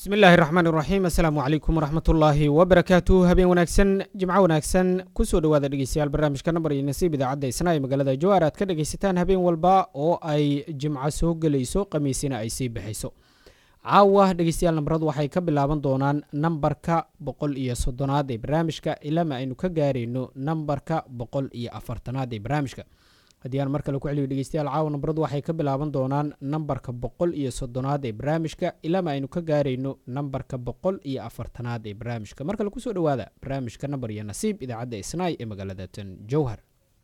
bismi illaahi raxmaan iraxiim assalaamu calaykum waraxmatullaahi wabarakaatu habeen wanaagsan jimco wanaagsan kusoo dhowaada dhegeystayaal barnaamijka nambar iyo nasiib idaacadda isna ee magaalada jawaar aad ka dhegaysataan habeen walba oo ay jimco soo gelayso khamiisina ay sii baxayso caawa dhegeystayaal nambaradu waxay ka bilaaban doonaan nambarka boqol iyo soddonaad ee barnaamijka ilama aynu ka gaarayno nambarka boqol iyo afartanaad ee barnaamijka haddii aan mar kale ku celiyo dhegeystayaal caawa nambaradu waxay ka bilaaban doonaan nambarka boqol iyo soddonaad ee barnaamijka ilama aynu ka gaarayno nambarka boqol iyo afartanaad ee barnaamijka mar kale kusoo dhowaada barnaamijka nambar iyo nasiib idaacadda isnaay ee magaalada tan jowhar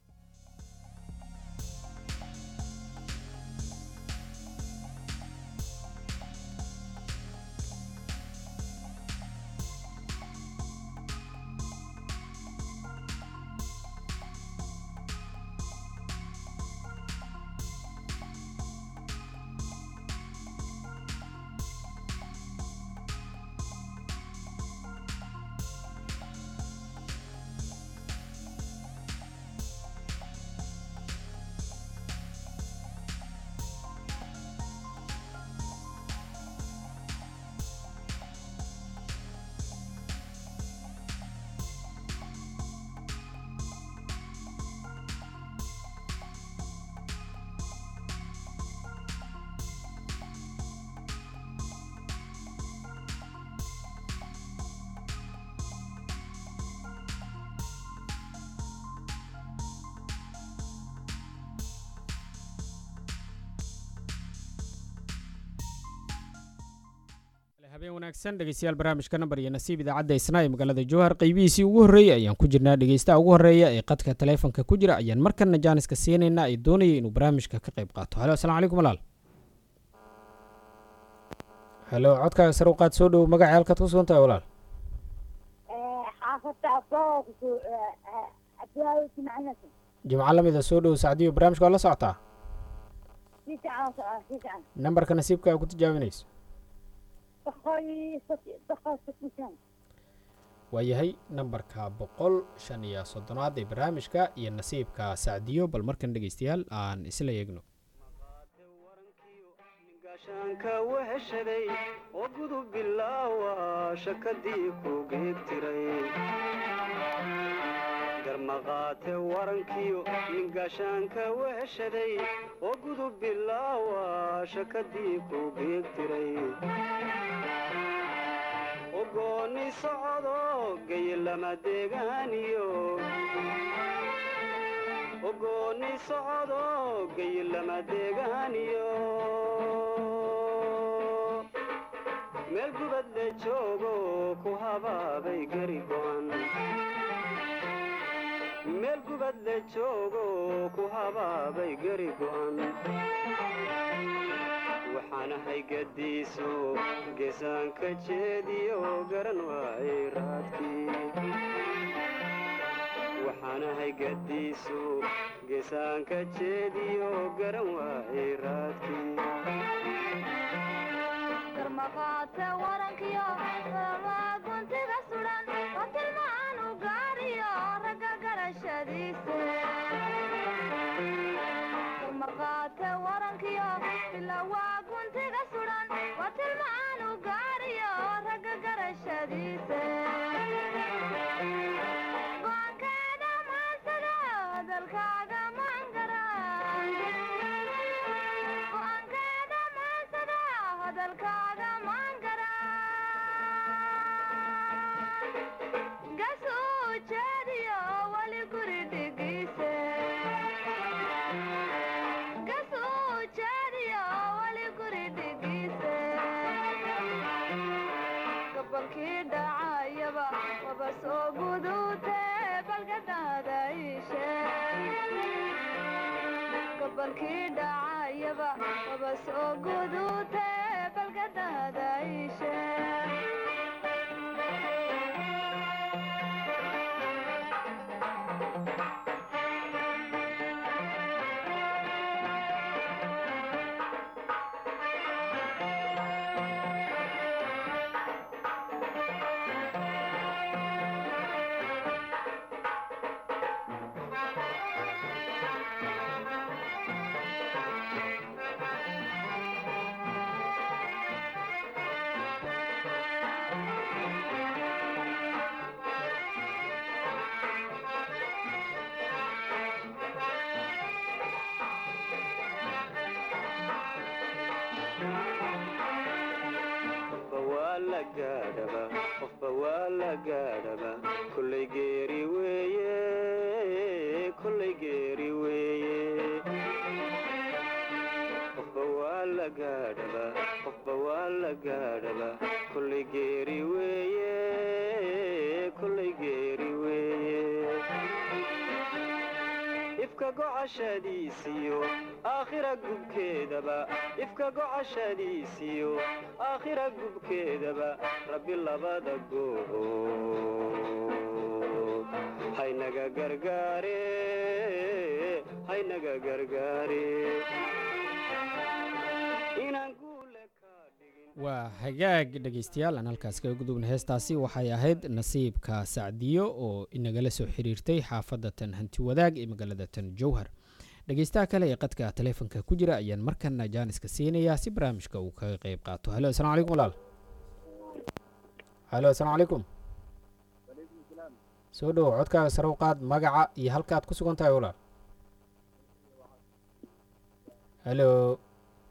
habeen wanaagsan dhegeystayaal barnaamijka nambar iyo nasiib idaacadda isna ee magaalada jowhar qeybihiisii ugu horreeyey ayaan ku jirnaa dhegeystaha ugu horreeya ee qadka taleefonka ku jira ayaan markana jaaniska siinaynaa ee doonaya inuu barnaamijka ka qayb qaato halo asalamu calaykum walaal halo codkaaga sare u qaad soo dhow magacii halkaad ku sugan tahay walaal jimco lamida soo dhow sacdiyo barnaamijka waa la socotaa nambarka nasiibka aa ku tijaabinayso waayahay nambarka boqol shan iyo soddonaad ee barnaamijka iyo nasiibka sacdiyo bal markan dhegeystayaal aan isla eegno gaashaanka weheshaday oo gudub bilaawa shakadii ku geegtiray garmaqaate warankiyo nin gaashaanka weheshaday oo gudub bilaawa shakadii ku geegtiray ogooni socdo gaye lama deegaaniyo ogooni socdo gaye lama deegaaniyo meel gubad le joogo ku habaabay gari go'an meel gubad le joogo ku habaabay gari go'an waxaan ahay gadiiso geesaanka jeediyo garan waayay raadkii waxaan ahay gadiiso geesaanka jeediyo garan waayay raadkii garmaqaate warankiyo guntiga sudan oo tilmaan u gaariyo ragga garashadiise garmaqaate warankiyo ilawaa guntiga sudan oo tilmaan u gaariyo ragga garashadiise go'aankeeda maansada hadalkaaga maangara go'aankeeda maansada hadalkaaga maangara gasuu jeediyo wali guri dhigiise gasuu jeediyo wali guri dhigiise gabalkii dhacayaba waba soo guduute balgadaada ishe gabalkii dhacayaba waba soo guduute balgadaada ishe la gaadhaba qofba waa la gaadhaba kollay geeri weeye kollay geeri weeye qofba waa la gaadhaba qofba waa la gaadhaba kollay geeri weeye kollay geeri weeye ifka gocashadiisiyo aakhira gubkeedaba ifka gocashadiisiyo aakhira gubkeedaba rabbi labada goobood haynaga gargaare haynaga gargaare inaan guule ka dhigin waa hagaag dhegaystayaal aan halkaas kaga gudubna heestaasi waxay ahayd nasiibka sacdiyo oo inagala soo xiriirtay xaafadda tan hanti wadaag ee magaalada tan jowhar dhegaystaha kale ee qadka taleefonka ku jira ayaan markana jaaniska siinayaa si barnaamijka uu kaga qeyb qaato halo asalaamu calaykum walaal halo asalaamu calaykum soo dhowo codkaaga sare u qaad magaca iyo halkaad ku sugan tahay walaal halo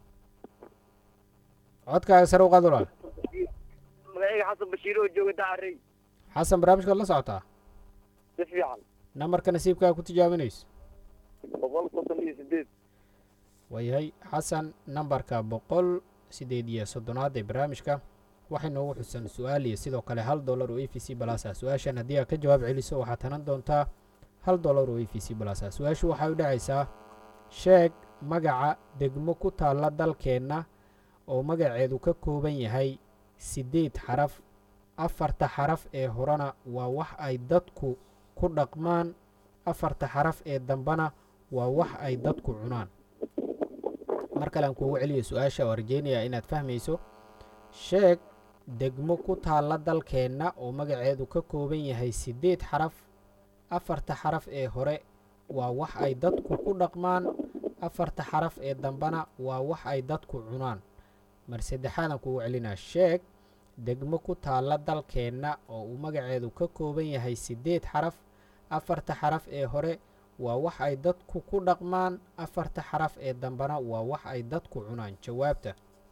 codkaaga sare u qaad walaal magacayga xasan bashiir oo jooga dacarey xasan barnaamijkaad la socotaa si fiican nambarka nasiibkaaga ku tijaabinayso boqol soddon iyo sideed waayahay xasan nambarka boqol sideed iyo soddonaad ee barnaamijka waxay noogu xusan su-aal iyo sidoo kale hal dollar oo a v c balas ah su-aashan haddii aad ka jawaab celiso waxaad hanan doontaa hal dollar oo a v c balas ah su-aashu waxay u dhacaysaa sheeg magaca degmo ku taalla dalkeenna oo magaceedu ka kooban yahay siddeed xaraf afarta xaraf ee horena waa wax ay dadku ku dhaqmaan afarta xaraf ee dambena waa wax ay dadku cunaan mar kale aan kuugu celiyo su-aasha oo rajeynayaa inaad fahmayso sheeg degmo ku taalla dalkeenna oo magaceedu ka kooban yahay siddeed xaraf afarta xaraf ee hore waa wax ay dadku ku dhaqmaan afarta xaraf ee dambena waa wax ay dadku cunaan mar saddexaadaan kuugu celinaa sheeg degmo ku taalla dalkeenna oo uu magaceedu ka kooban yahay siddeed xaraf afarta xaraf ee hore waa wax ay dadku ku dhaqmaan afarta xaraf ee dambena waa wax ay dadku cunaan jawaabta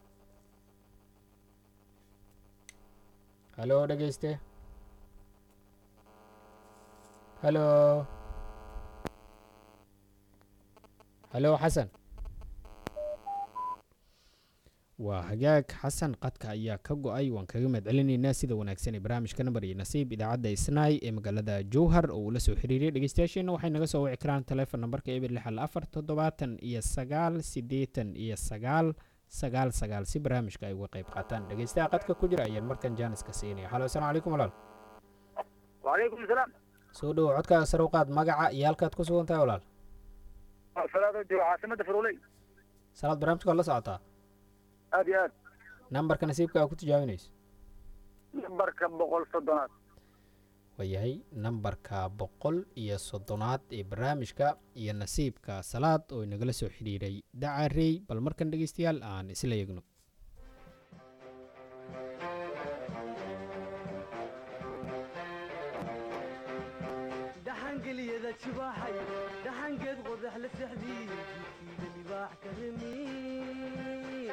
halo dhegeyste halo halo xasan waa hagaag xasan qadka ayaa ka go-ay waan kaga mahad celinaynaa sida wanaagsan ee barnaamijka nambar iyo nasiib idaacadda isnaay ee magaalada jowhar oo uu la soo xiriiriyay dhegeystayaasheenna waxay naga soo wici karaan taleefon nambarka eber lixal afar toddobaatan iyo sagaal siddeetan iyo sagaal sagaal sagaal si barnaamijka ay uga qayb qaataan dhegeystaha qadka ku jira ayaan markan jaaniska siinaya halo asalaamu calaykum walaal wacalaykum asalaam soo dhowo codkaaga sare u qaad magaca iyo halkaad ku sugan tahay walaal salaadoo jooga caasimada faroley salaad barnaamijka waa la socotaa aad iyo aad nambarka nasiibka aa ku tijaabinayso nambarka boqol soddonaad waayahay nambarka boqol iyo soddonaad ee barnaamijka iyo nasiibka salaad oo inagala soo xidhiiray dacarey bal markan dhegeystayaal aan isla eegno dhaxangeliyada jibaaxay dhaxangeed qodax la sexdii jidkiida libaax ka remi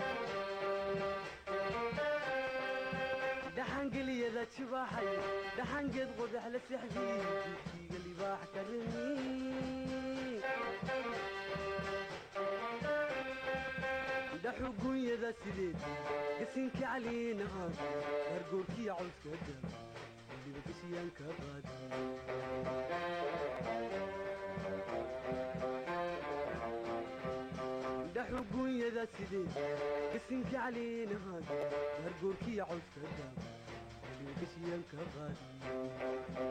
dhaxangeliyada jibaaxay dhaxangeed qodax la sexdii jidkiiga libaax ka remi dhaxugunyada sideed gasinka caliinahaad hargoorkiya cawska gal weliba gashiyaan ka qaadi dhaxugunyada sideed gasinka caliinahaad hargoorkiya cawska gal weliba gashiyaan ka qaadi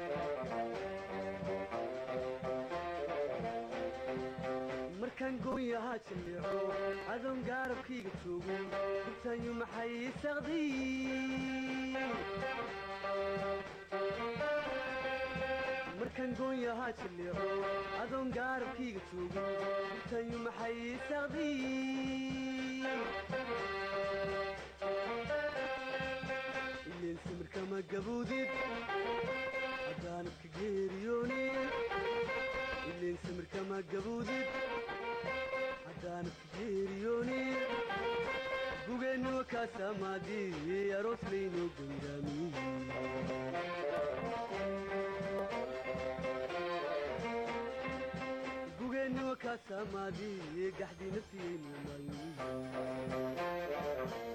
markaan gooyahaa jalleeco adoon gaarabkayga joogo gurtaanyu maxay saqdiy markaan gooyahaa jalleeco adoon gaarabkayga joogo gurtaanyu maxay saqdiy ileen samirkama gaboodid haddaanadka geeriyoonid ileen samirkama gaboodid haddaanadka geeriyoonid gugeenniwa kaa samaadii aroos laynoo gangaamiye gugeenniwa ka samaadii gaxdii nafsiyaynu maayo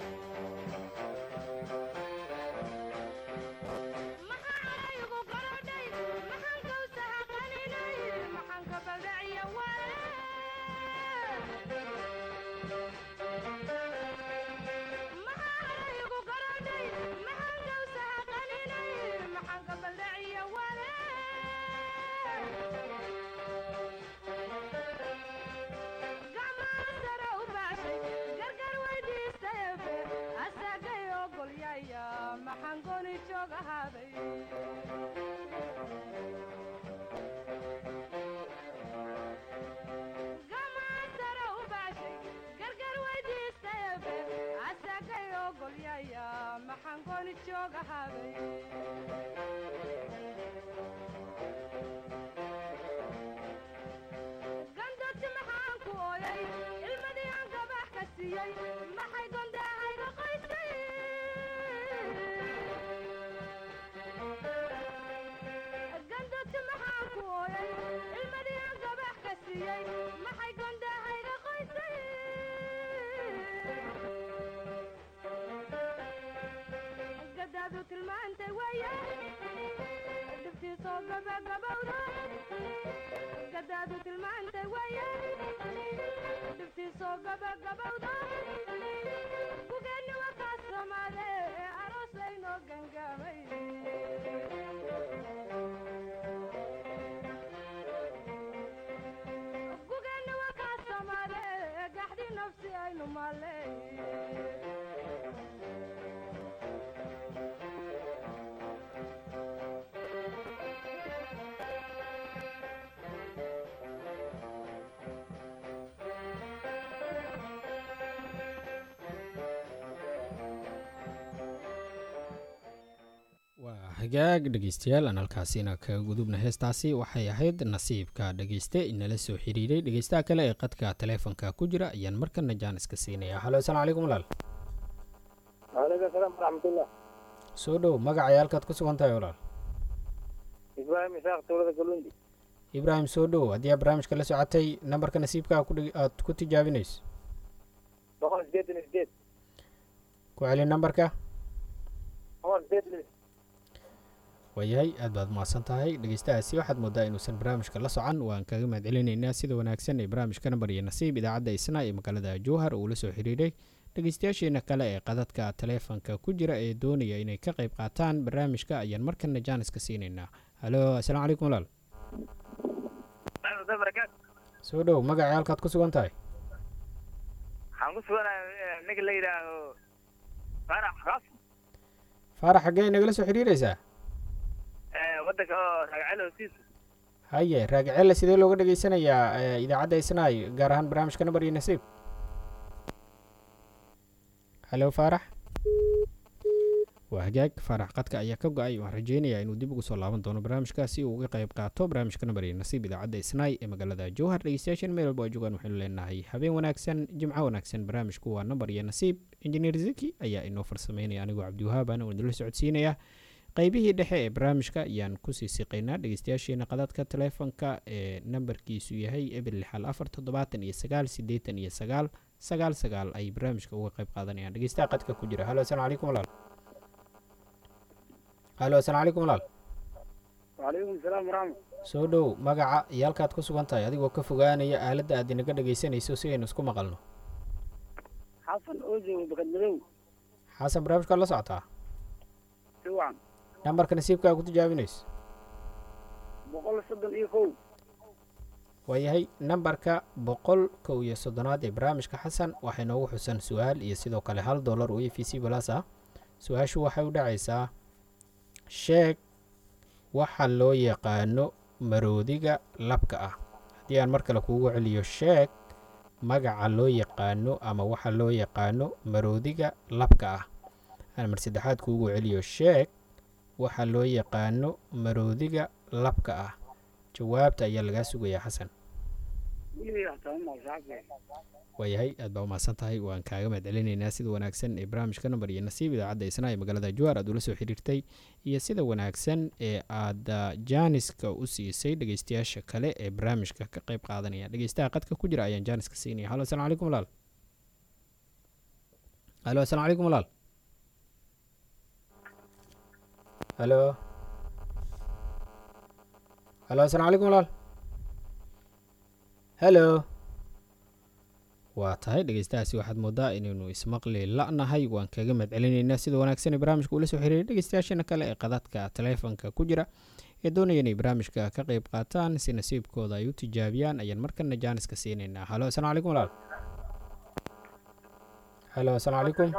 maxaan gooni joog ahaaday gamaasara u baashay gargar weydiistayabe asagay ogolyaya maxaan gooni joog ahaaday gandoti maxaan ku ooyay ilmadii aan gabax ka siiyey maxay gondahayga qoysay gandoti maxaan ku ooyay ilmadii aan gabax ka siiyey maxay gondahayga qoysay gadaadu tilmaantay waya dhibtiisoo gabagabowda gadaadu tilmaantay waya dhibtiisoo gabagabowda gugeenni wakaa soomaade aroos laynoo gangaamay gugeenni wakaa soomaade gaxdi nafsi aynu maaley waa hagaag dhegeystayaal aan halkaasina kaga gudubna heestaasi waxay ahayd nasiibka dhegeyste inala soo xiriiray dhegeystaha kale ee qadka taleefonka ku jira ayaan markana jaaniska siinaya halo asalaamu calaykum walaal waaleykum asalaam waraxmatullah soo dhow magacay halkaad ku sugan tahay walaal ibraahim isaaq tuulada galundi ibraahim soo dhow haddii aad barnaamijka la socotay nambarka nasiibkaa kudhig- aad ku tijaabinayso boqol sideetan iyo sideed ku celi nambarka boqol sideetan iyo waayahay aad baad mahadsan tahay dhegeystahaasi waxaad moodaa inuusan barnaamijka la socan waan kaga mahad celinaynaa sida wanaagsan ee barnaamijka nambar iyo nasiib idaacadda isna ee magaalada jowhar uu la soo xiriiray dhegeystayaasheena kale ee qadadka taleefonka ku jira ee doonaya inay ka qayb qaataan barnaamijka ayaan markana jaaniska siinaynaa halo asalaamu calaykum walaal barakaatu soo dhow magacii halkaad ku sugan tahay waxaan ku suganahay ninka la yidhaaho farax raaf faarax xaggee nagala soo xiriiraysaa waddanka oo ragacelo hosiisa haye raagicelle sidee looga dhegeysanayaa ee, idaacadda isnaay gaar ahaan barnaamijka nambar iyo nasiib halo faarax waa hagaag faarax qadka ayaa ka go-ay waan rajeynayaa inuu dib ugu soo laaban doono barnaamijka si uu uga qayb qaato barnaamijka nambar iyo nasiib idaacadda isnaay ee magaalada jowhar dhegeystayaashan meel walba oo joogaan waxaynu leenahay habeen wanaagsan jimco wanaagsan barnaamijku waa nambar iyo nasiib injineer ziki ayaa inoo farsameynaya anigoo cabdiwahaabana oo idinla socodsiinaya qaybihii dhexe ee barnaamijka ayaan kusii siqaynaa dhegeystayaasheena qadadka taleefonka ee nambarkiisu yahay eber lixal afar toddobaatan iyo sagaal siddeetan iyo sagaal sagaal sagaal ay barnaamijka uga qayb qaadanayaan dhegeystaha qadka ku jira halo asalaamu calaykum walaal halo asalaamu calaykum walaal waaleykum asalaam waraxmat soo dhow magaca iyo halkaad ku sugan tahay adigoo ka fogaanaya aaladda aad inaga dhegeysanayso si aynu isku maqalno xasan oojo bakad madow xasan barnaamijkaad la socotaa si wacan nambarka nasiibkaa ku tijaabinayso boqol soddon iyo kow waayahay nambarka boqol kow iyo soddonaad ee barnaamijka xasan waxay noogu xusan su-aal iyo sidoo kale hal dollar oo e v c balas ah su-aashu waxay u dhacaysaa sheeg waxa loo yaqaano maroodiga labka ah haddii aan mar kale kuugu celiyo sheeg magaca loo yaqaano ama waxa loo yaqaano maroodiga labka ah aan mar saddexaad kuugu celiyo sheeg waxa loo yaqaano maroodiga labka ah jawaabta ayaa lagaa sugayaa xasan waayahay aad baa umahadsan tahay waan kaaga mahad celinaynaa sida wanaagsan ee barnaamijka nambar iyo nasiib idaacadda isna ee magaalada jawaar aad ula soo xiriirtay iyo sida wanaagsan ee aad ah, jaaniska u siisay dhegeystayaasha kale ee barnaamijka ka qayb qaadanaya dhegeystaha qadka ku jira ayaan jaaniska siinaya halo asalaamu calaykum walaal halo asalaamu calaykum walaal halo halo asalaamu calaykum walaal halo waa tahay dhegeystahaasi waxaad moodaa inaynu ismaqli la'nahay waan kaga mahad celinaynaa sida wanaagsan ee barnaamijka ula soo xiriiray dhegeystayaashana kale ee qadadka taleefanka ku jira ee doonaya inay barnaamijka ka qayb qaataan si nasiibkooda ay u tijaabiyaan ayaan markana jaaniska siinaynaa halo asalaamu calaykum walaal halo asalaamu calaykum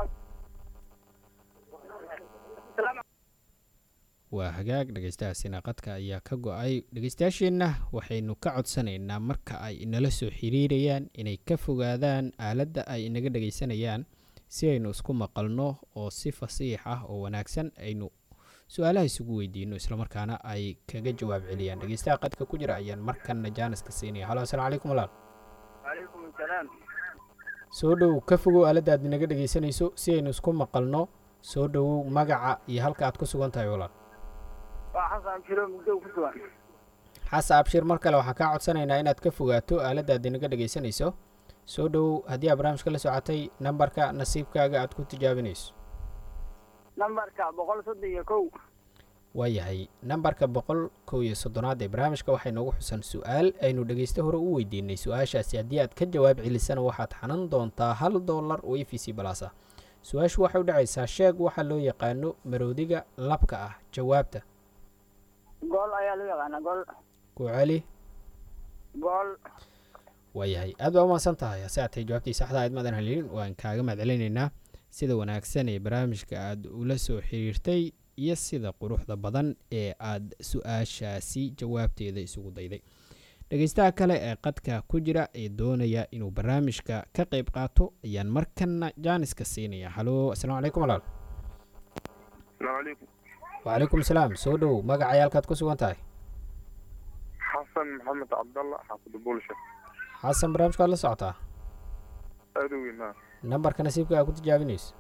waa hagaag dhegeystahaasina qadka ayaa ka go-ay dhegeystayaasheenna waxaynu ka codsanaynaa marka ay inala soo xiriirayaan inay ka fogaadaan aaladda ay inaga dhegeysanayaan si aynu isku maqalno oo si fasiix ah oo wanaagsan aynu su-aalaha isugu weydiino islamarkaana ay kaga jawaab celiyaan dhegeystaha qadka ku jira ayaan markana jaaniska siinaya halo asalaamu calaykum walaal calaykum asalaam soo dhow ka fogow aaladda aad inaga dhegeysanayso si aynu isku maqalno soo dhowow magaca iyo halka aad ku sugan tahay walaal waa xasan jiro muddo ku sugan xasa abshir mar kale waxaan kaa codsanaynaa inaad ka fogaato aaladda aad inaga dhegeysanayso soo dhowow haddii aad barnaamijka la socotay nambarka nasiibkaaga aad ku tijaabinayso nambarka boqol soddon iyo kow waayahay nambarka boqol kow iyo soddonaad ee barnaamijka waxay noogu xusan su-aal aynu dhegeysto hore u weydiinay su-aashaasi haddii aad ka jawaab celisana waxaad xanan doontaa hal dollar oo e v c balaas ah su-aashu waxay u dhacaysaa sheeg waxaa loo yaqaano maroodiga labka ah jawaabta gool ayaa loo yaqaanaa gool ku celi gool waayahay aad baa umahadsan tahay hase aatay jawaabtii saxda ayd maadan helin waan kaaga mahad celinaynaa sida wanaagsan ee barnaamijka aad ula soo xiriirtay iyo sida quruxda badan ee aad su-aashaasi jawaabteeda isugu dayday dhegeystaha kale ee qadka ku jira ee doonaya inuu barnaamijka ka qayb qaato ayaan markana jaaniska siinaya halo asalaamu calaykum walaal السلام عليكم wacalaykum salaam soo dhow magacay halkaad ku sugan tahay حسن محمد عبد الله حافظ بولشة xasan barnaamijka waad la socotaa أدوي ما nambarka nasiibka aa ku tijaabinayso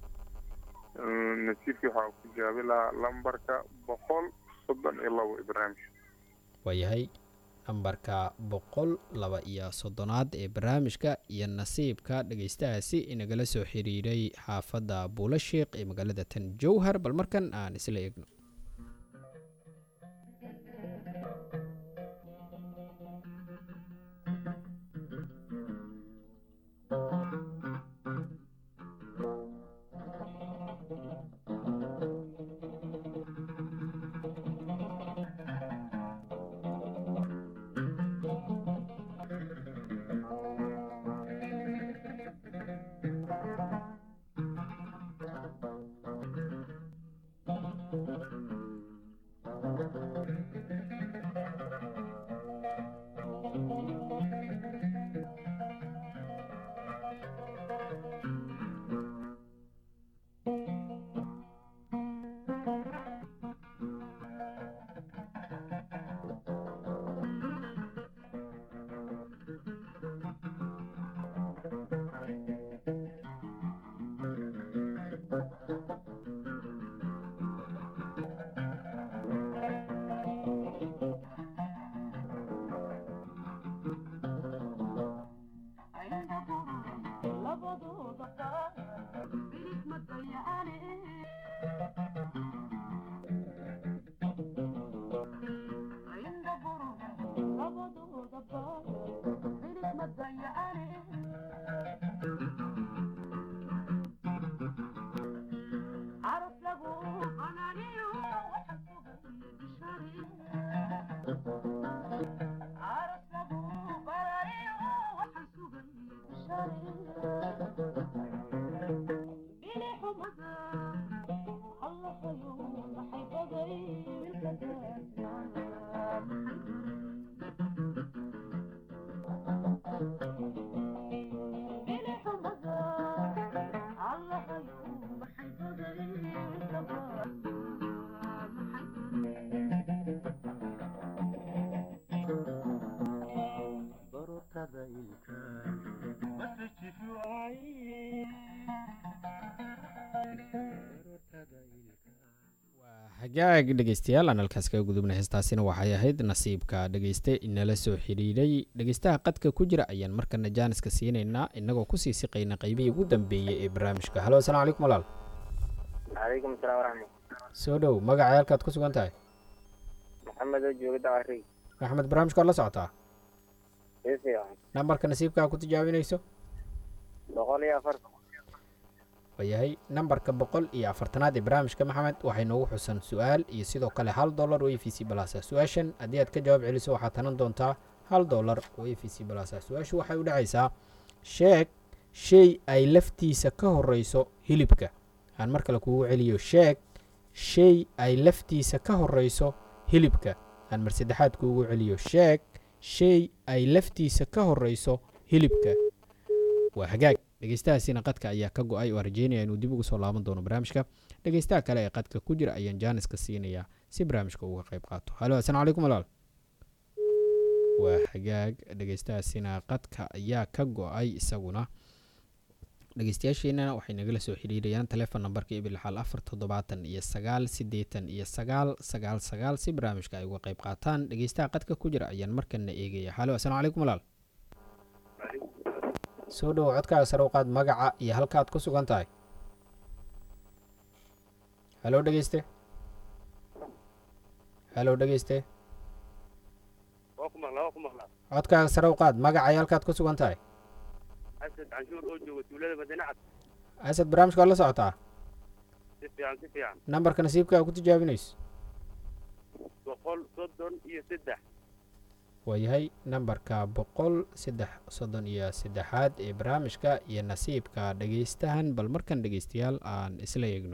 نسيبك waxaa ku jaabi lahaa lambarka boqol soddon iyo labo ibraahim waayahay nambarka boqol laba iyo soddonaad ee barnaamijka iyo nasiibka dhegeystahaasi inagala soo xiriiray xaafadda buulashiiq ee magaalada tan jowhar bal markan aan isla eegno hagaag dhegeystayaal aan halkaas kaga gudubnay heestaasina waxay ahayd nasiibka dhegeyste inala soo xidhiidhay dhegeystaha qadka ku jira ayaan markana jaaniska siinaynaa inagoo kusii siqayna qeybihii ugu dambeeyey ee barnaamijka halo asalaamu calaykum walaal calaykum asalaam waraxmat soo dhow magacay halkaad ku sugan tahay maxamed oo jooga dacari axmed barnaamijka waad la socotaa si fiican nambarka nasiibkaa ku tijaabinayso boqol iyo afartan waayahay nambarka boqol iyo afartanaad ee barnaamijka maxamed waxay noogu xusan su-aal iyo sidoo kale hal dollar oo e v c balasa su-aashan haddii aad ka jawaab celiso waxaad tanan doontaa hal dollar oo e v c balasa su-aashu waxay u dhacaysaa sheeg shay ay laftiisa ka horeyso hilibka aan mar kale kuugu celiyo sheeg shay ay laftiisa ka horeyso hilibka aan mar saddexaad kuugu celiyo sheeg shay ay laftiisa ka horeyso hilibka waa hagaag dhegeystahaasina qadka ayaa ka go-ay oo rajeynaya inuu dib ugu soo laaban doono barnaamijka dhegeystaha kale ee qadka ku jira ayaan jaaniska siinayaa si barnaamijka uga qayb qaato halo asalaamu calaykum walaal waa hagaag dhegeystahaasina qadka ayaa ka go-ay isaguna dhegeystayaasheenana waxay nagala soo xidhiirayaan telefon nambarka ibil xal afar toddobaatan iyo sagaal siddeetan iyo sagaal sagaal sagaal si barnaamijka ay uga qayb qaataan dhegeystaha qadka ku jira ayaan markana eegaya halo asalaamu calaykum walaal soo dhowo codkaaga sare u qaad magaca iyo halkaad ku sugan tahay halo dhegeyste halo dhegeyste waa ku maqlaa waa ku maqlaa codkaaga sare u qaad magaca iyo halkaad ku sugan tahay xasan canshuur oo jooga tuulada madiinacad asad barnaamijka waad la socotaa si fiican si fiican nambarka nasiibkaaga ku tijaabinayso boqol soddon iyo saddex waayahay nambarka boqol saddex soddon iyo saddexaad ee barnaamijka iyo nasiibka dhegeystahan bal markan dhegeystayaal aan isla eegno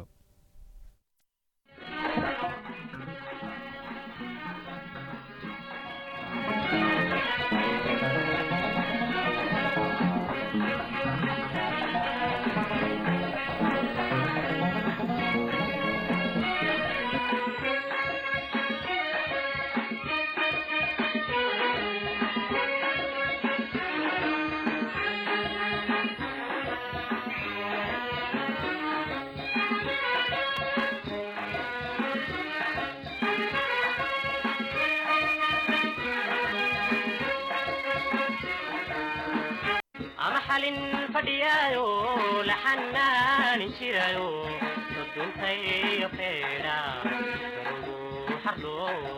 ama xalin fadhiyaayo la xanaanin jirayo soduntayo feedha garugu xardho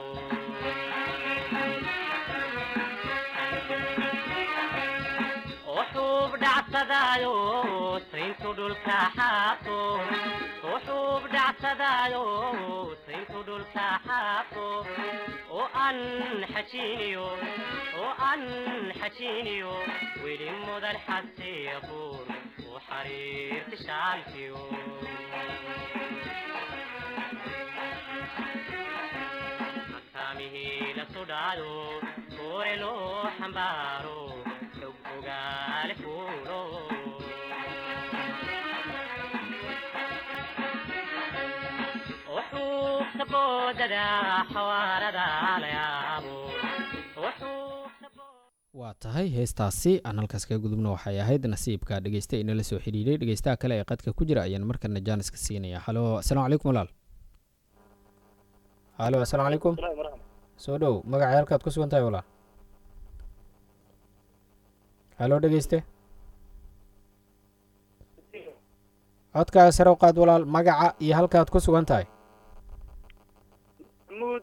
oo xuub dhacsadaayo sayntu dhulka xaaqo oo xuub dhacsadaayo sayntu dhulka xaaqo oo aan xajiiniyo oo aan xajiiniyo weli mudan xabsiya buur u xariirti shaalkiyo makaamihii la sudhaayo kuure loo xambaaro xog ogaale fuulo وحوك بوددا حواردا ليابو وحوك waa tahay heestaasi aan halkaas kaga gudubno waxay ahayd nasiibka dhegeysta inala soo xidhiidhay dhegeystaha kale ee qadka ku jira ayaan markana jaaniska siinaya halo asalaamu calaykum walaal halo asalaamu calaykum soo dhow magacay halkaad ku sugan tahay walaal halo dhegeyste codkaaga sare u qaad walaal magaca iyo halkaad ku sugan tahay maxamuud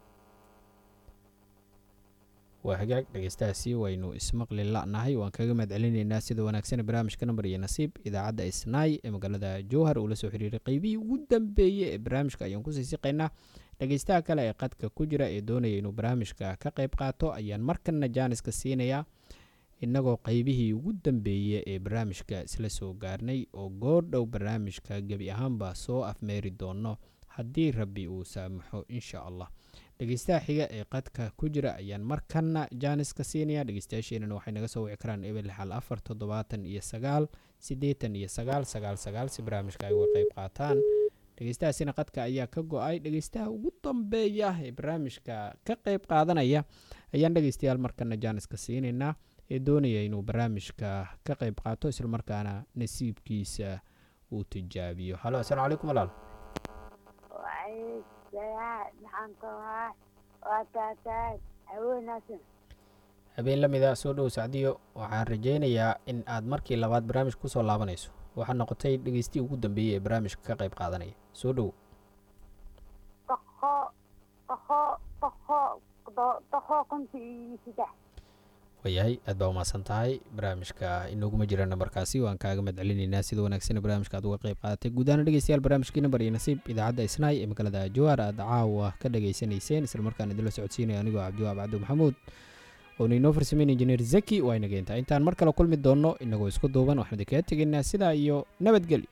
waa hagaag dhegeystahaasi waynu ismaqli la'nahay waan kaga mahad celinaynaa sida wanaagsan barnaamijka nambar iyo nasiib idaacadda isnaay ee magaalada jowhar uu la soo xiriiray qeybihii ugu dambeeyey ee barnaamijka ayaan kusii siqaynaa dhegeystaha kale ee qadka ku jira ee doonaya inuu barnaamijka ka qayb qaato ayaan markana jaaniska siinayaa innagoo qeybihii ugu dambeeyey ee barnaamijka isla soo gaarnay oo goordhow barnaamijka gebi ahaanba soo afmeeri doono haddii rabbi uu saamaxo insha allah dhegeystaha xiga ee qadka ku jira ayaan markana jaaniska siinaya dhegeystayaasheenana waxay naga soo wici karaan ebel xal afar toddobaatan iyo sagaal siddeetan iyo sagaal sagaal sagaal si barnaamijka ay uga qayb qaataan dhegeystahaasina qadka ayaa ka go-ay dhegeystaha ugu dambeeya ee barnaamijka ka qayb qaadanaya ayaan dhegeystayaal markana jaaniska siinaynaa ee doonaya inuu barnaamijka ka qayb qaato islamarkaana nasiibkiisa uu tijaabiyo halo asalaamu calaykum walaal leeyahay maxaan koohaa waa taataay haweenaasan habeen la mida soo dhow sacdiyo waxaan rajaynayaa in aad markii labaad barnaamijka kusoo laabanayso waxaa noqotay dhegeystii ugu dambeeyey ee barnaamijka ka qayb qaadanaya soo dhow toqo toqo toqo toqo konti iyo saddex waayahay aad baa umahadsan tahay barnaamijka inooguma jira nambarkaasi waan kaaga madcelinaynaa sida wanaagsan barnaamijka aad uga qayb qaadatay guud ahaan dhegeystayaal barnaamijkii nambar iyo nasiib idaacadda isnaay ee magaalada jawaar aad caawa ka dhageysanayseen islamarkaan idinla socodsiinaya anigoo cabdiwaab cabdi maxamuud oona inoo farsameyn injineer zaki waa inageenta intaan mar kale kulmi doonno inagoo isku duuban waxaan idinkaga tegaynaa sidaa iyo nabadgelyo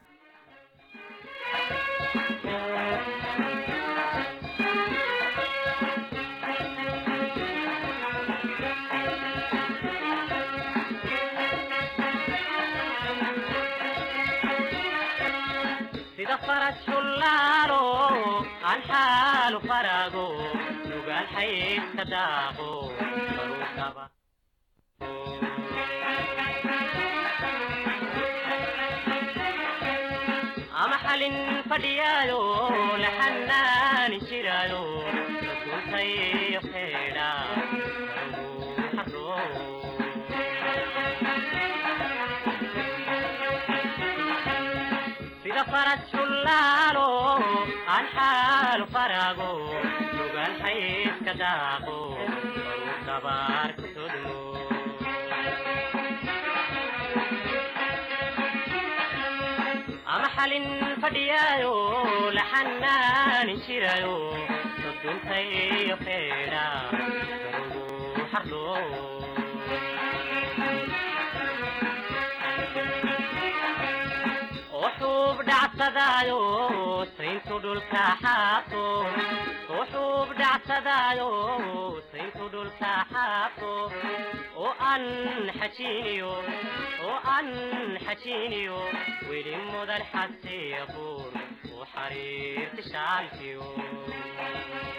sida faras shullaalo aan xaalu farago nugaal xaydka daaqo baruukaba ama xalin fadhiyaayo la xanaani jiraayo rasultayo xeedha barugu sida faras shullaalo aan xaalu farago nugaal xaydka daaqo baruu dabaar ku sodmo ama xalin fadhiyaayo la xanaani jirayo soduntayo xeedha barugu xardho وحوب دعسدايو سينتو دول كحاتو وحوب دعسدايو سينتو دول كحاتو وأن حشينيو وأن حشينيو ويلي مدى الحسيبور وحرير تشالتيو